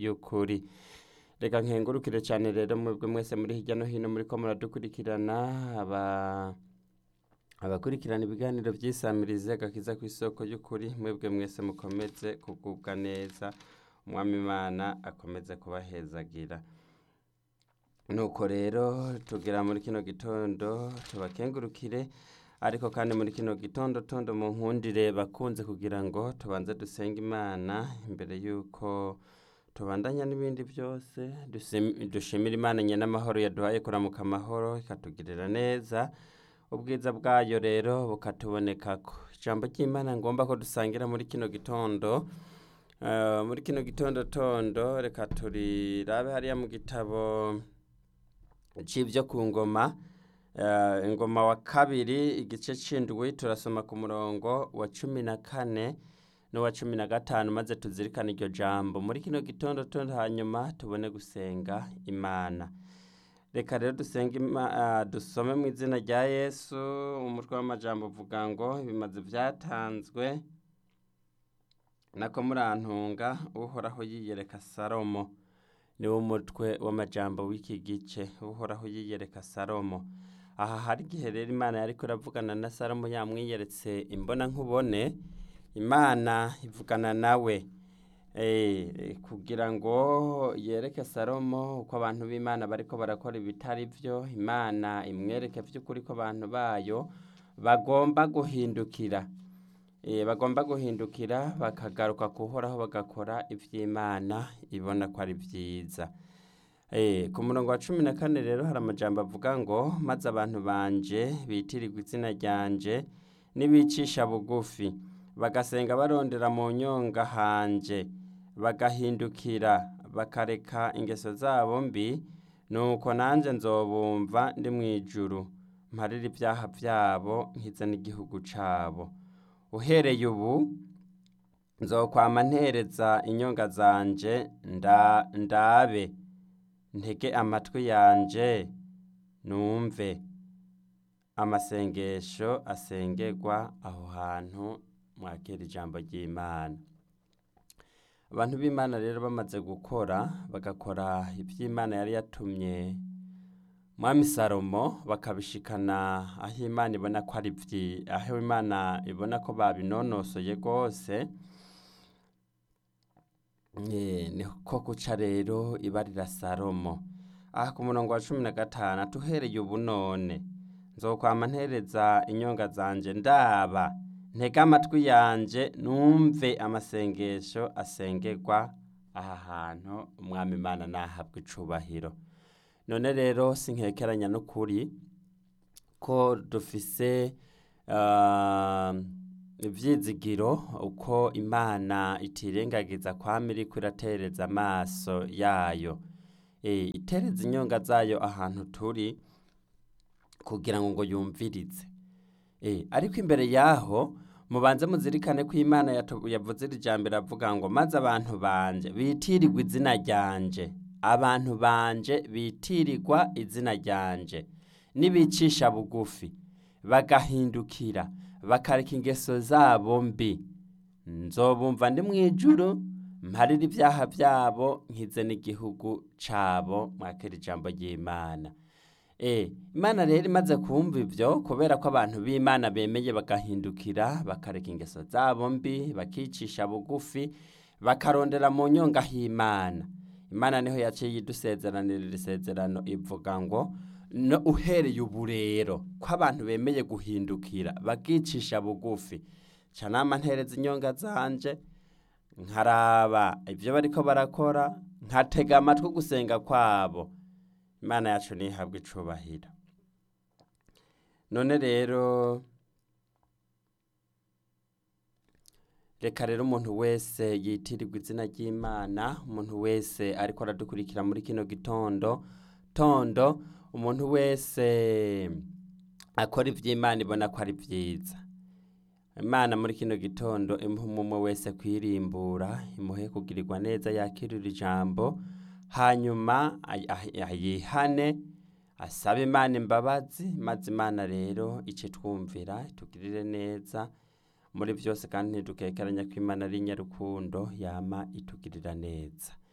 y'ukuri reka nkengurukire cyane rero mwebwe mwese muri hirya no hino muri ko muradukurikirana aba abakurikirana ibiganiro by'isamirize gakiza ku isoko y'ukuri mwebwe mwese mukomeze kugubwa neza umwami imana akomeze kubahezagira nuko rero tugera muri kino gitondo tubakengurukire ariko kandi muri kino gitondo tondo mu nkundire bakunze kugira ngo tubanze dusenge imana imbere y'uko tubandanya n'ibindi byose dusim- dushimire imana nyen'amahoro yaduhaye kuramuka amahoro ikatugirira neza ubwiza bwayo rero bukatubonekako ijambo ry'imana ngomba ko dusangira muri kino gitondo eh, muri kino gitondo tondo reka turirabe hariya mu gitabo c'ibyo ku ngoma eh, ingoma wa kabiri igice c'indwi turasoma ku murongo wa cumi na kane n'uwa cumi na gatanu maze tuzirikane iryo jambo muri kino gitondo tondo hanyuma tubone gusenga imana reka rero dusenge Ima- ah, dusome mu izina rya yesu umutwe w'amajambo uvuga ngo ibimaze byatanzwe nako murantunga uhoraho yiyereka salomo niwo mutwe w'amajambo w'iki gice uhoraho yiyereka salomo aha hari igihe rero imana yariko iravugana na salomo yamwiyeretse imbona nkubone imana ivugana nawe eh, kugira ngo yereke salomo uko abantu b'imana bariko barakora ibitari vyo imana imwereke vy'ukuri ko abantu bayo bagomba guhindukira Eh, bagomba guhindukira bakagaruka kuhoraho bagakora ivy'imana ibona ko ari vyiza Eh, ku murongo wa cumi na kane rero hari amajambo avuga ngo maze abantu banje bitirirwa izina ryanje nibicisha bugufi bagasenga barondera mu nyonga hanje bagahindukira bakareka ingeso zabo mbi nuko nanje nzobumva ndi mu ijuru mparire ibyaha vyabo nkize n'igihugu cabo uhereye ubu nzokwama ntereza inyonga zanje nda, ndabe ntege amatwi yanje numve amasengesho asengerwa aho hantu mwakira ijambo ry'imana abantu b'imana rero bamaze gukora bagakora iby'imana yari yatumye mwami salomo bakabishikana aho imana ibona ko ari vyi aho imana ibona ko babinonosoye rwose Eh, niko guca rero ibarira salomo aha ku murongo wa cumi na gatanu atuhereye ubu none nzokwama ntereza inyonga zanje ndaba ntege amatwi yanje numve amasengesho asengerwa aha hantu umwami imana nahabwa icubahiro none rero sinkekeranya n'ukuri ko dufise ah, ivyizigiro uko imana itirengagiza kwama iriko iratereza amaso yayo Eh, itereza inyonga zayo ahantu turi kugira ngo ngo yumvirize Eh, ariko imbere yaho mubanze muzirikane ko imana yatu- yavuze iri jambo iravuga ngo maze abantu banje bitirirwa izina ryanje abantu banje bitirirwa izina ryanje nibicisha bugufi bagahindukira bakareka ingeso zabo mbi nzobumva ndi mu ijuru mparire ibyaha byabo nkize n'igihugu cabo mwakira ijambo ry'imana Eh, imana rero imaze kumva ivyo kubera ko abantu b'imana bemeye bagahindukira bakareka ingeso zabo mbi bakicisha bugufi bakarondera mu nyonga h'imana imana niho yaciye idusezeranira iri sezerano ivuga ngo no uhereye ubu rero ko abantu bemeye guhindukira bakicisha bugufi ca nama ntereza inyonga zanje nkaraba ibyo bariko barakora nkatega amatwi gusenga kwabo imana yacu ntihabwe icubahiro none rero reka rero umuntu wese yitirirwa izina ry'imana umuntu wese ariko aradukurikira muri kino gitondo tondo umuntu wese akora ivy'imana ibona ko ari vyiza imana muri kino gitondo imuha umwe wese kwirimbura imuhe kugirirwa neza yakirira ijambo hanyuma ay- ay- ayihane asabe imana imbabazi maze imana rero ice twumvira itugirire neza muri byose kandi ntidukekeranya ko imana ari nyarukundo yama itugirira neza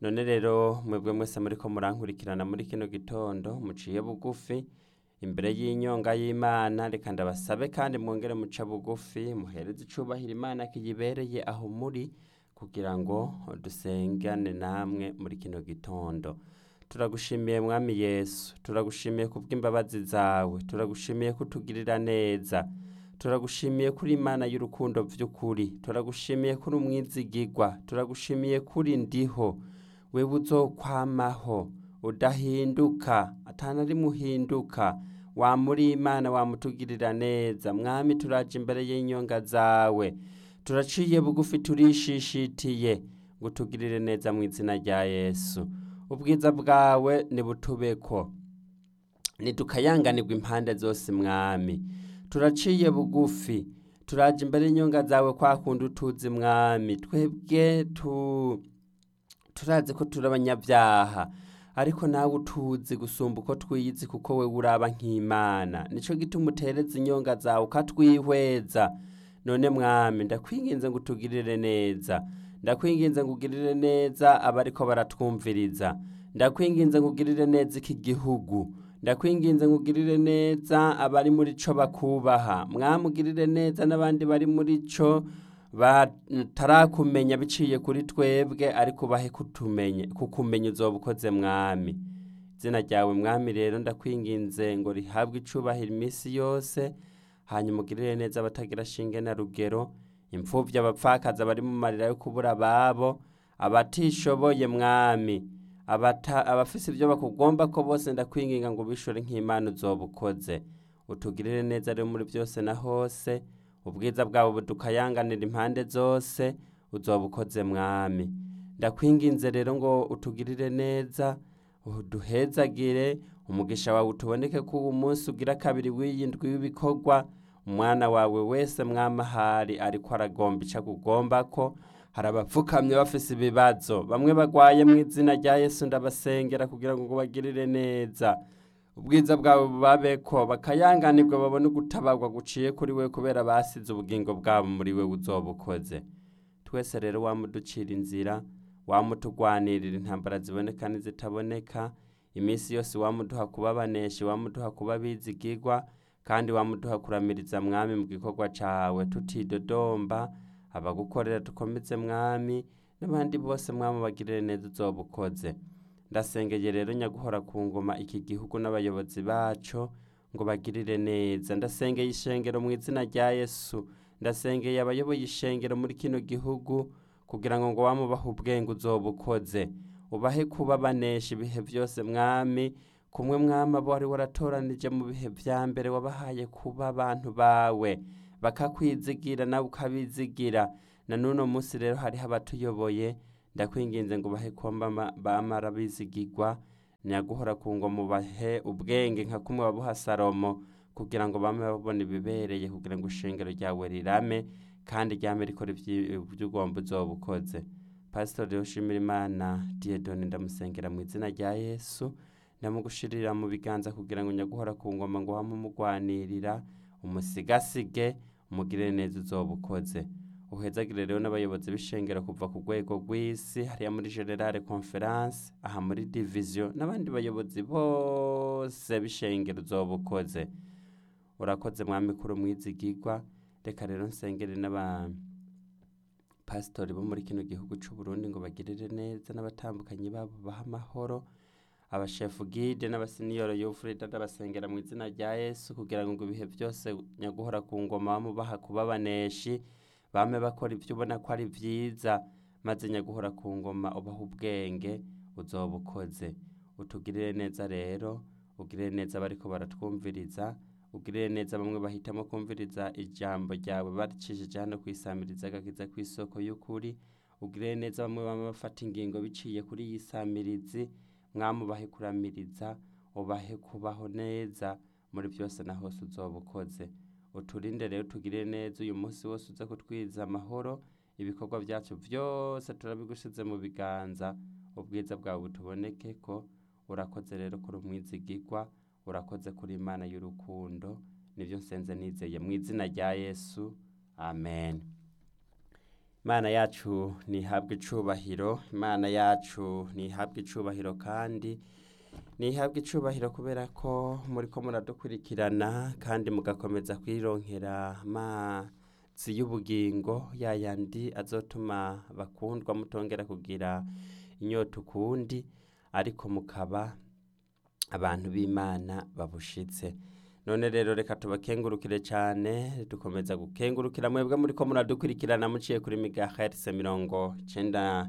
none rero mwebwe mwese muriko murankurikirana muri kino gitondo muciye bugufi imbere y'inyonga y'imana reka ndabasabe kandi mwongere muca bugufi muhereze icubahiro imana kiyibereye aho muri kugira ngo dusengane namwe muri kino gitondo turagushimiye mwami yesu turagushimiye kubw'imbabazi zawe turagushimiye kutugirira neza turagushimiye kuri imana y'urukundo vy'ukuri turagushimiye kuri umwizigigwa turagushimiye kuri ndiho wewe uzokwamaho udahinduka atana rimwe uhinduka wamuri imana wamutugirira neza mwami turaje imbere y'inyonga zawe turaciye bugufi turishishitiye ngo utugirire neza mu izina rya yesu ubwiza bwawe nibutubeko ntidukayanganirwa impande zose mwami turaciye bugufi turaje imbere y'inyonga zawe kwa kundi utuzi mwami twebwe tu turazi ko turi abanyabyaha ariko nawe utuzi gusumba uko twiyizi kuko we uraba nk'imana nico gituma utereza inyonga zawe ukatwihweza none mwami ndakwinginze ngo utugirire neza ndakwinginze ngo ugirire neza abariko baratwumviriza ndakwinginze ngo ugirire neza iki gihugu ndakwinginze ngo ugirire neza abari muri co bakubaha mwami ugirire neza n'abandi bari muri co batarakumenya biciye kuri twebwe ariko ubahe kutumenye kukumenya uzoba ukoze mwami izina ryawe mwami rero ndakwinginze ngo rihabwe icubahiro iminsi yose hanyuma ugirire neza abatagira shinge na rugero imfuvyi abapfakazi abari mu marira yo kubura ababo abatishoboye mwami abata abafise ibyo bakugomba ko bose ndakwinginga ngo ubishure nk'imana uzoba ukoze utugirire neza rero muri byose na hose ubwiza bwawe budukayanganira impande zose uzoba ukoze mwami ndakwinginze rero ngo utugirire neza uduhezagire umugisha wawe utuboneke ko uwo munsi ugira kabiri w'iyi ndwi w'ibikorwa umwana wawe wese mwamahari ariko aragomba ico akugomba ko hari abapfukamye bafise ibibazo bamwe bagwaye mu izina rya yesu ndabasengera kugira ngo bagirire neza ubwiza bwawe bubabeko bakayanganirwa babone ugutabarwa guciye kuri we kubera basize ubugingo bwabo muri we uzoba ukoze twese rero wamuducira inzira wamutugwanirira intambara ziboneka n'izitaboneka iminsi yose wamuduha kuba abaneshi wamuduha kuba bizigirwa kandi wamuduha kuramiriza mwami mu gikorwa cawe tutidodomba abagukorera dukomeze mwami n'abandi bose mwami bagirire neza uzoba ukoze ndasengeye rero nyaguhora ku ngoma iki gihugu n'abayobozi baco ngo bagirire neza ndasengeye ishengero mu izina rya yesu ndasengeye abayoboye ishengero muri kino gihugu kugira ngo ngo wamubahe ubwenge uzoba ukoze ubahe kuba banesha ibihe byose mwami kumwe mwami abo wari waratoranije mu bihe vya mbere wabahaye kuba abantu bawe bakakwizigira nawe ukabizigira na n'uno munsi rero hariho abatuyoboye ndakwinginze ngo ubahe kuba bamara bizigirwa nyaguhora ku ngo mubahe ubwenge nka kumwe wabuha salomo kugira ngo bame babona ibibereye kugira ngo ishengero ryawe rirame kandi ryame rikora ivy'ugomba uzoba ukoze pasitori ushimira imana diyedoni ndamusengera mu izina rya yesu ndamugushirira mu biganza kugira ngo nyaguhora ku ngoma ngo wame umugwanirira umusigasige umugirire neza uzoba ukoze uhezagire rero n'abayobozi b'ishengero kuva ku rwego rw'isi hariya muri generale conference aha muri division n'abandi bayobozi bose b'ishengero uzoba ukoze urakoze mwami kuri umwizigirwa reka rero nsengere n'abapasitori bo muri kino gihugu c'u Burundi ngo bagirire neza n'abatambukanyi babo baha amahoro abashefu gide n'abasiniyoro y'ufurida ndabasengera mu izina rya yesu kugira ngo ibihe byose nyaguhora ku ngoma bamubaha kuba abaneshi bame bakora ibyo ubona ko ari byiza maze nyaguhora ku ngoma ubaha ubwenge uzoba ukoze utugirire neza rero ugirire neza abariko baratwumviriza ugirire neza bamwe bahitamo kumviriza ijambo ryawe baricishije hano kwisamiriza agakiza ku isoko y'ukuri ugirire neza bamwe bamwe bafata ingingo biciye kuri iyi samirizi mwami ubahe kuramiriza ubahe kubaho neza muri byose na hose uzoba ukoze uturinde rero tugirire neza uyu munsi wose uze kutwiza amahoro ibikorwa byacu byose turabigusize mu biganza ubwiza bwawe butuboneke ko urakoze rero kuri umwizigirwa urakoze kuri imana y'urukundo nibyo nsenze nizeye mu izina rya yesu amen imana yacu ntihabwe icubahiro imana yacu ntihabwe icubahiro kandi ntihabwe icubahiro kubera ko muri ko muradukurikirana kandi mugakomeza kwironkera amazi y'ubugingo yayandi azotuma bakundwa mutongera kugira inyota ukundi ariko mukaba abantu b'imana babushitse none rero reka tubakengurukire cyane dukomeza gukengurukira mwebwe muri ko muradukurikirana muciye kuri megahertz mirongo icenda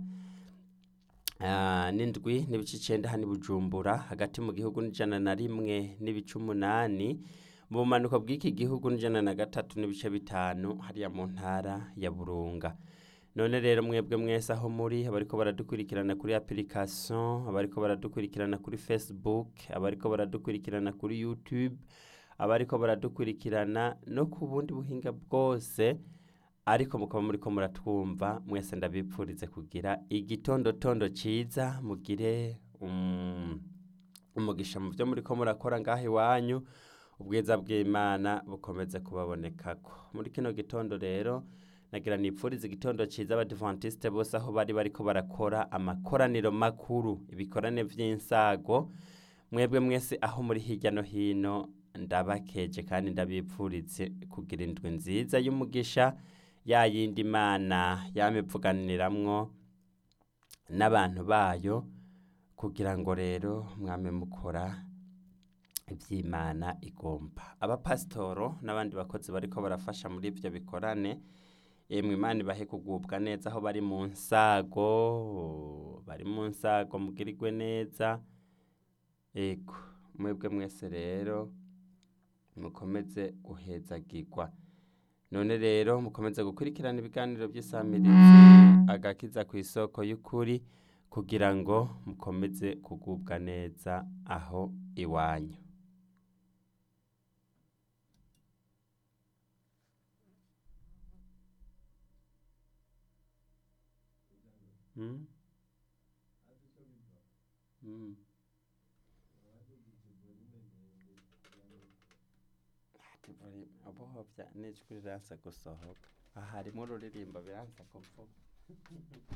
ah, n'indwi n'ibice icenda hano i bujumbura hagati mu gihugu n'ijana na rimwe n'ibice umunani mu bumanuko bw'iki gihugu n'ijana na gatatu n'ibice bitanu hariya mu ntara ya burunga none rero mwebwe mwese aho muri abariko baradukurikirana kuri application abariko baradukurikirana kuri facebook abariko baradukurikirana kuri youtube abariko baradukurikirana no ku bundi buhinga bwose ariko mukaba muriko muratwumva mwese ndabipfurize kugira igitondotondo ciza mugire um, umugisha mu byo muriko murakora ngaho iwanyu ubwiza bw'imana bukomeze kubabonekako muri kino gitondo rero nagira nipfurize igitondo ciza abadivantiste bose aho bari bariko barakora amakoraniro makuru ibikorane vy'insago mwebwe mwese aho muri hirya no hino ndabakeje kandi ndabipfurize kugira indwi nziza y'umugisha ya yindi imana yamivuganiramwo n'abantu bayo kugira ngo rero mwame mukora iby'imana igomba abapasitoro n'abandi bakozi bariko barafasha muri ibyo bikorane yemwe imana ibahe kugubwa neza aho bari mu nsago bari mu nsago mugirirwe neza ego mwebwe mwese rero mukomeze guhezagirwa none rero mukomeze gukurikirana ibiganiro by'isamirizi agakiza ku isoko y'ukuri kugira ngo mukomeze kugubwa neza aho iwanyu Hmm? Hmm. Abo n'ijwi riransa gusohoka aha harimo ururirimbo biransa kuvuga